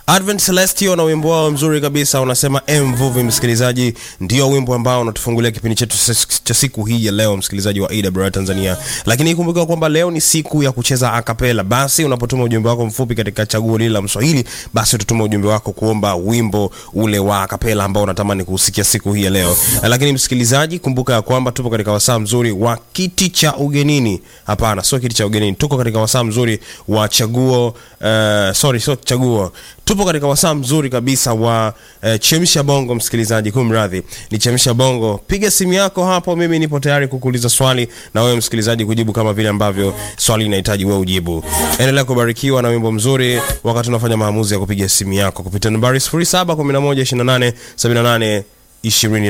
Advent Celestio na wimbo wao mzuri kabisa unasema mvuvi. Msikilizaji, ndio wimbo ambao unatufungulia kipindi chetu cha siku hii ya leo, msikilizaji wa AWR Tanzania. Lakini ikumbuka kwamba leo ni siku ya kucheza akapela. Basi unapotuma ujumbe wako mfupi katika chaguo lile la Mswahili, basi utatuma ujumbe wako kuomba wimbo ule wa akapela ambao unatamani kusikia siku hii ya leo. Lakini msikilizaji, kumbuka ya kwamba tupo katika wasaa mzuri wa kiti cha ugenini. Hapana, sio kiti cha ugenini, tuko katika wasaa mzuri wa chaguo uh, sorry, sio chaguo tupo katika wasaa mzuri kabisa wa uh, chemsha bongo. Msikilizaji, kumradhi, ni chemsha bongo. Piga simu yako hapo, mimi nipo tayari kukuuliza swali na wewe msikilizaji kujibu kama vile ambavyo swali linahitaji wewe ujibu. Endelea kubarikiwa na wimbo mzuri wakati unafanya maamuzi ya kupiga simu yako kupitia nambari 0711287820